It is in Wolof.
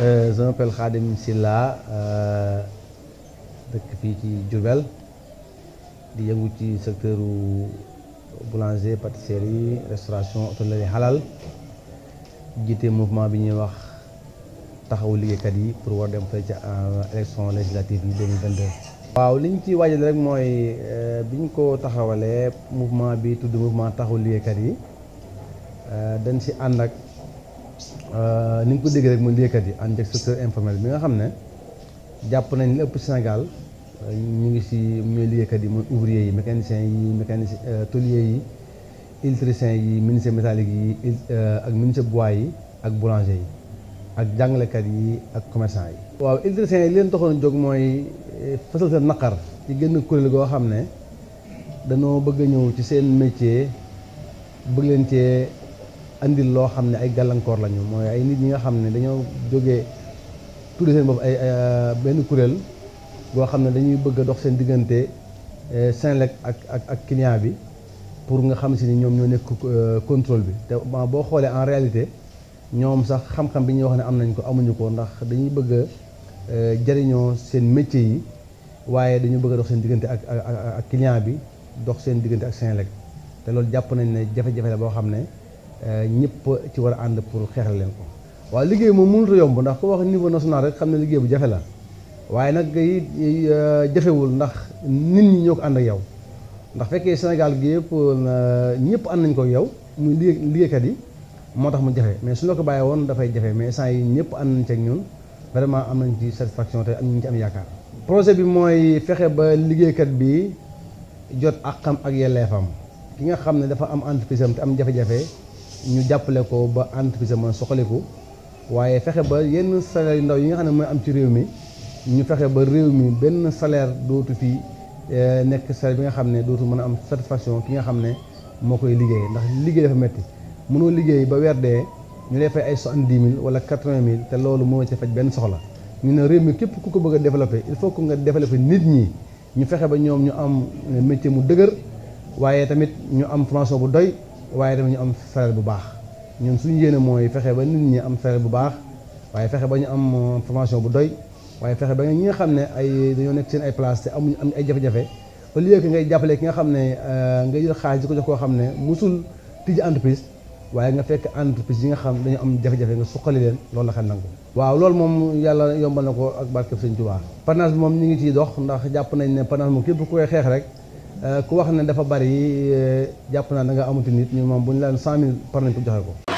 je m'appelle Khadim Silla dëkk fii ci Diourbel di yëngu ci secteur boulanger pâtisserie restauration hôtellerie halal jiite mouvement bi ñuy wax taxawu liggéeykat yi pour war dem fay ca élection législative yi 2022. waaw li ñu ci waajal rek mooy bi ñu ko taxawalee mouvement bi tudd mouvement taxawu liggéeykat yi dañ si ànd ak ni nga ko déggee rek mooy liggéeykat yi ànd ak secteur informel bi nga xam ne jàpp nañ li ëpp Sénégal ñu ngi si ñooy liggéeykat yi mooy ouvrier yi mécaniciens yi mécanicien tôlier yi électricien yi menuisier métallique yi ak menuisier bois yi ak boulanger yi ak jàngalekat yi ak commerçant yi. waaw électricien yi li leen taxoon jóg mooy fësal seen naqar ci génn kuréel goo xam ne dañoo bëgg a ñëw ci seen métier bëgg leen cee andil loo xam ne ay gàllankoor lañu mooy ay nit ñi nga xam ne dañoo jógee tudde seen bopp ay benn kuréel goo xam ne dañuy bëgg a dox seen diggante Senelec ak ak ak client bi pour nga xam si ni ñoom ñoo nekk contrôle bi te boo xoolee en réalité ñoom sax xam-xam bi ñuy wax ne am nañ ko amuñu ko ndax dañuy bëgg a jariñoo seen métier yi waaye dañu bëgg a dox seen diggante ak ak client bi dox seen diggante ak Senelec te loolu jàpp nañ ne jafe-jafe la boo xam ne ñëpp ci war a ànd pour xeexal leen ko. waaw liggéey moom mënut a yomb ndax ku wax niveau national rek xam ne liggéey bu jafe la waaye nag it jafewul ndax nit ñi ñoo ko ànd ak yow ndax fekkee Sénégal gi yëpp ñëpp ànd nañ ko yow muy liggéey liggéeykat yi. moo tax mu jafe mais su la ko bàyyee woon dafay jafe mais sant yi ñëpp ànd nañ ci ak ñun vraiment am nañ ci satisfaction te am nañ ci am yaakaar. projet bi mooy fexe ba liggéeykat bi jot àqam ak yelleefam ki nga xam ne dafa am entreprise am te am jafe-jafe ñu jàppale ko ba entreprise am soxaliku waaye fexe ba yenn salaire yu ndaw yi nga xam ne mooy am ci réew mi ñu fexe ba réew mi benn salaire dootu fi nekk salaire bi nga xam ne dootu mën a am satisfaction ki nga xam ne moo koy liggéey ndax liggéey dafa metti mënoo liggéey ba weer dee ñu lay fay ay soixante-dix mille wala quatre-vingt mille te loolu mënoo ci faj benn soxla ñu ne réew mi képp ku ko bëgg a développer il faut que nga développer nit ñi ñu fexe ba ñoom ñu am métier mu dëgër waaye tamit ñu am formation bu doy waaye tamit ñu am salaire bu baax ñun suñu yéene mooy fexe ba nit ñi am salaire bu baax waaye fexe ba ñu am formation bu doy waaye fexe ba ñi nga xam ne ay dañoo nekk seen ay place te amuñu am ay jafe-jafe au lieu que ngay jàppale ki nga xam ne nga jël xaalis di ko jox koo xam ne musul tijji entreprise waaye nga fekk entreprise yi nga xam dañu am jafe-jafe nga suqali leen loolu la xel nangu waaw loolu moom yàlla yombal na ko ak barkeb Sëñ Tuubaa parrainage bi moom ñu ngi ciy dox ndax jàpp nañ ne parrainage moom képp ku koy xeex rek ku wax ne dafa bari jàpp naa da nga amati nit ñu moom bu ñu leen cent mille par nañ ko joxe ko